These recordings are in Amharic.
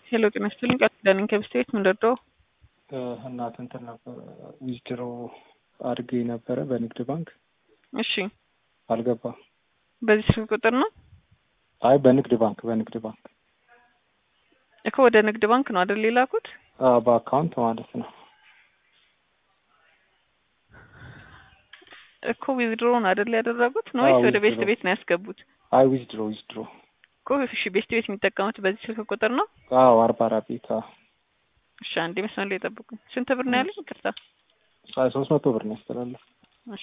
ሄሎ ጤና ይስጥልኝ ቃል ኪዳን ከብስቴት ምንደርደው እናት እንትን ነበር ዊዝድሮ አድርጌ ነበረ በንግድ ባንክ እሺ አልገባም። በዚህ ስልክ ቁጥር ነው አይ በንግድ ባንክ በንግድ ባንክ እኮ ወደ ንግድ ባንክ ነው አይደል የላኩት? አዎ በአካውንት ማለት ነው። እኮ ዊዝድሮ ነው አይደል ያደረጉት ነው ወይስ ወደ ቤስት ቤት ነው ያስገቡት? አይ ዊዝድሮ ዊዝድሮ እኮ እሺ ቤስት ቤት የሚጠቀሙት በዚህ ስልክ ቁጥር ነው? አዎ አርባ አራት ቤት አዎ። እሺ አንዴ መስመር ላይ ጠብቁኝ። ስንት ብር ነው ያለኝ? ይቅርታ አይ ሶስት መቶ ብር ነው ያስተላለፍ እሺ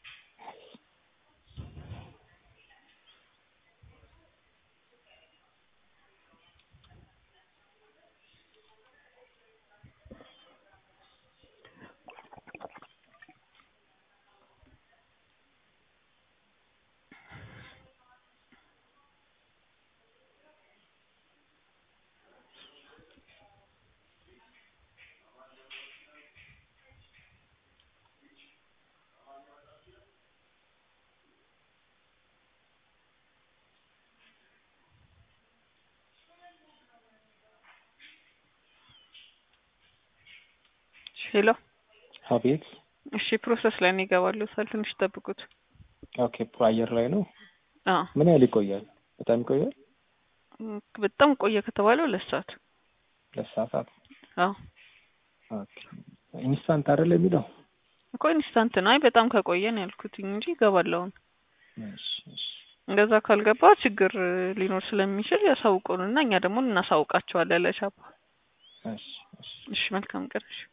ሄሎ አቤት እሺ ፕሮሰስ ላይ ነው ይገባሉ። ሳል ትንሽ ጠብቁት። ኦኬ አየር ላይ ነው። አዎ ምን ያህል ይቆያል? በጣም ይቆያል። በጣም ቆየ ከተባለ ሁለት ሰዓት ሁለት ሰዓታት። አዎ ኦኬ ኢንስታንት አይደል የሚለው? እኮ ኢንስታንት ነው። አይ በጣም ከቆየ ነው ያልኩት እንጂ ይገባል አሁን። እሺ እሺ እንደዛ ካልገባ ችግር ሊኖር ስለሚችል ያሳውቁንና እኛ ደግሞ እናሳውቃቸዋለን ለሻፓ። እሺ እሺ እሺ መልካም ቀን። እሺ